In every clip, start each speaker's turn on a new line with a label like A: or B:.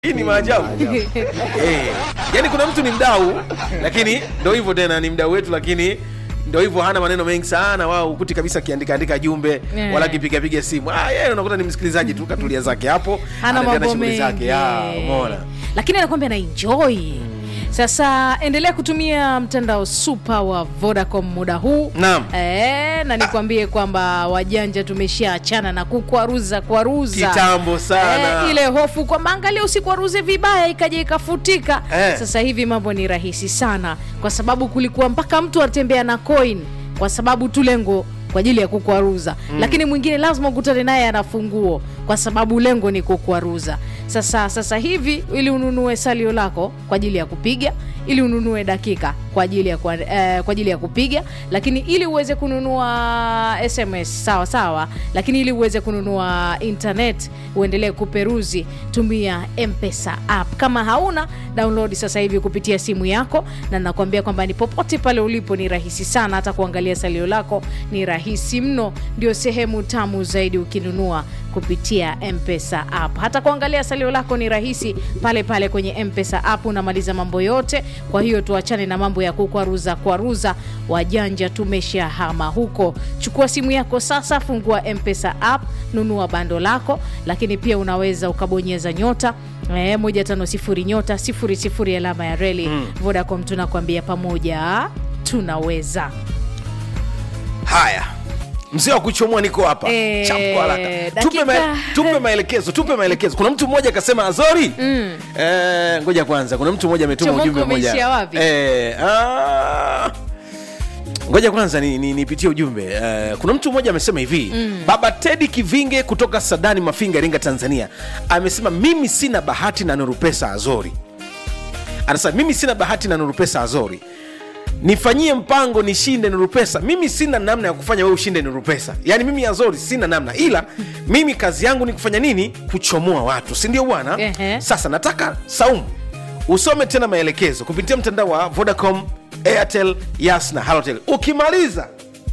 A: hii ni maajabu eh, yani kuna mtu ni mdau lakini ndo hivyo tena ni mdau wetu lakini ndo hivyo hana maneno mengi sana wao ukuti kabisa akiandika andika jumbe
B: Eh.
A: wala akipiga piga simu ah, yeye unakuta ni msikilizaji tu katulia zake hapo
B: hana
A: anaendelea na
B: mambo
A: shughuli
B: mengi
A: zake ya umeona
B: lakini anakwambia na enjoy sasa endelea kutumia mtandao super wa vodacom muda huu
A: Naam.
B: e, na nikwambie kwamba wajanja tumeshaachana na kukwaruza kwaruza
A: Kitambo sana.
B: Eh, ile hofu kwamba angalia usikwaruze vibaya ikaja ikafutika
A: Eh.
B: sasa hivi mambo ni rahisi sana kwa sababu kulikuwa mpaka mtu atembea na coin kwa sababu tu lengo kwa ajili ya kukwaruza mm. lakini mwingine lazima ukutane naye ana funguo kwa sababu lengo ni kukwaruza sasa sasa hivi ili ununue salio lako kwa ajili ya kupiga ili ununue dakika kwa ajili ya, kwa, eh, kwa ajili ya kupiga lakini ili uweze kununua sms sawa sawa lakini ili uweze kununua internet uendelee kuperuzi tumia mpesa app kama hauna download sasa hivi kupitia simu yako na nakwambia kwamba ni popote pale ulipo ni rahisi sana hata kuangalia salio lako ni rahisi mno ndio sehemu tamu zaidi ukinunua kupitia mpesa app hata kuangalia salio lako ni rahisi pale pale kwenye mpesa app unamaliza mambo yote kwa hiyo tuachane na mambo ya kukwaruza kwaruza wajanja tumeshahama huko chukua simu yako sasa fungua mpesa app nunua bando lako lakini pia unaweza ukabonyeza nyota eh, moja tano sifuri nyota sifuri sifuri alama ya reli mm. vodacom tunakwambia pamoja tunaweza
A: haya mzee wa kuchomoa niko hapa
B: Eh,
A: Chap kwa haraka
B: dakika-
A: tupe, ma, tupe maelekezo tupe maelekezo kuna mtu mmoja akasema azori mm. eh, ngoja kwanza kuna mtu mmoja ametuma
B: Chomoko
A: ujumbe mmoja
B: umeishia wapi?
A: eh, ah, ngoja kwanza nipitie ni, nipitie ujumbe eh, kuna mtu mmoja amesema hivi mm. baba tedi kivinge kutoka sadani mafinga iringa tanzania amesema mimi sina bahati na nurupesa azori anasema mimi sina bahati na nurupesa azori nifanyie mpango nishinde nurupesa mimi sina namna ya kufanya wewe ushinde nurupesa yaani mimi azori sina namna ila mimi kazi yangu ni kufanya nini kuchomoa watu si ndio bwana
B: Ehe.
A: sasa nataka saumu usome tena maelekezo kupitia mtandao wa vodacom airtel yas na halotel ukimaliza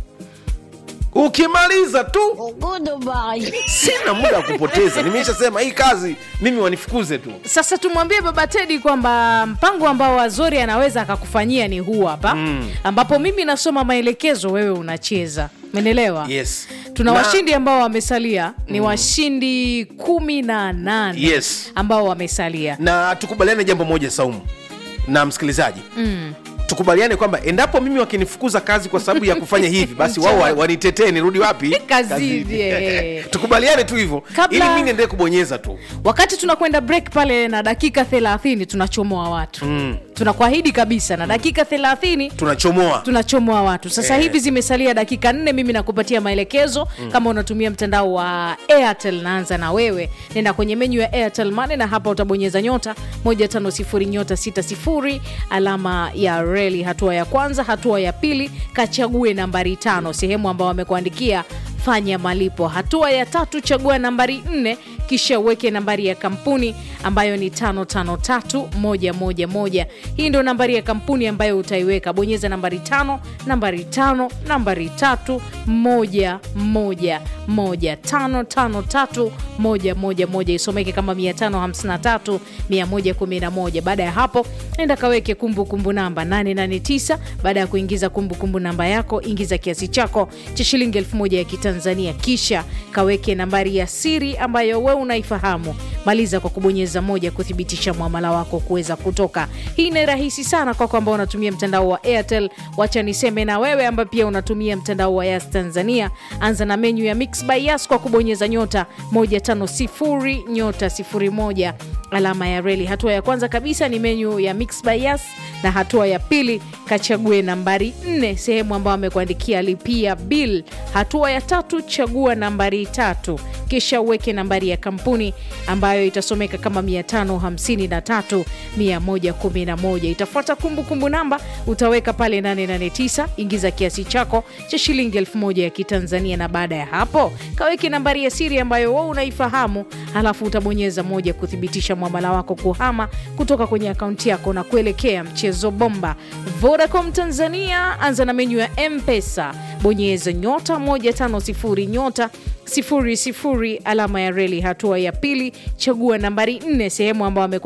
A: ukimaliza tu
C: Goodbye.
A: sina muda wa kupoteza nimeishasema hii kazi mimi wanifukuze tu
B: sasa tumwambie baba tedi kwamba mpango ambao azori anaweza akakufanyia ni huu hapa mm. ambapo mimi nasoma maelekezo wewe unacheza menelewa
A: yes
B: tuna
A: Na-
B: washindi ambao wamesalia ni washindi kumi na nane
A: Yes.
B: ambao wamesalia
A: na tukubaliane jambo moja saumu na msikilizaji mm. tukubaliane kwamba endapo mimi wakinifukuza kazi kwa sababu ya kufanya hivi basi wao wa- wanitetee nirudi wapi
B: Kazini, eh.
A: tukubaliane tu hivyo
B: Kabla-
A: ili mi niendelee kubonyeza tu
B: wakati tunakwenda break pale na dakika 30 tunachomoa watu mm. tunakuahidi kabisa na dakika 30
A: tunachomoa
B: tunachomoa watu sasa
A: Eh.
B: hivi zimesalia dakika nne mimi nakupatia maelekezo mm. kama unatumia mtandao wa airtel naanza na wewe nenda kwenye menyu ya airtel mane na hapa utabonyeza nyota 150 nyota 60 alama ya reli hatua ya kwanza hatua ya pili kachague nambari tano sehemu ambao wamekuandikia fanya malipo hatua ya tatu chagua nambari nne kisha uweke nambari ya kampuni ambayo ni 553111 hii ndio nambari ya kampuni ambayo utaiweka bonyeza nambari tano nambari tano nambari tatu moja moja moja tano tano tatu moja moja moja isomeke kama 553 111 baada ya hapo enda kaweke kumbukumbu namba 889 baada ya kuingiza kumbukumbu namba yako ingiza kiasi chako cha shilingi elfu moja ya kitanzania kisha kaweke nambari ya siri ambayo we unaifahamu maliza kwa kubonyeza moja kuthibitisha mwamala wako kuweza kutoka hii ni rahisi sana kwako ambao unatumia mtandao wa airtel wacha niseme na wewe ambaye pia unatumia mtandao wa yas tanzania anza na menyu ya mix by yas kwa kubonyeza nyota 150 nyota 01 alama ya reli hatua ya kwanza kabisa ni menyu ya mix by yas na hatua ya pili kachague nambari 4 sehemu ambayo amekuandikia lipia bill hatua ya tatu chagua nambari tatu kisha uweke nambari ya kampuni ambayo itasomeka kama 553 111 itafuata kumbukumbu namba utaweka pale 889 ingiza kiasi chako cha shilingi 1000 ya kitanzania na baada ya hapo kaweke nambari ya siri ambayo wewe unaifahamu halafu utabonyeza moja kuthibitisha mwamala wako kuhama kutoka kwenye akaunti yako na kuelekea mchezo mchezo bomba. Vodacom Tanzania, anza na menyu ya M-Pesa, bonyeza nyota 150 nyota sifuri sifuri alama ya reli. Hatua ya pili, chagua nambari nne, sehemu ambayo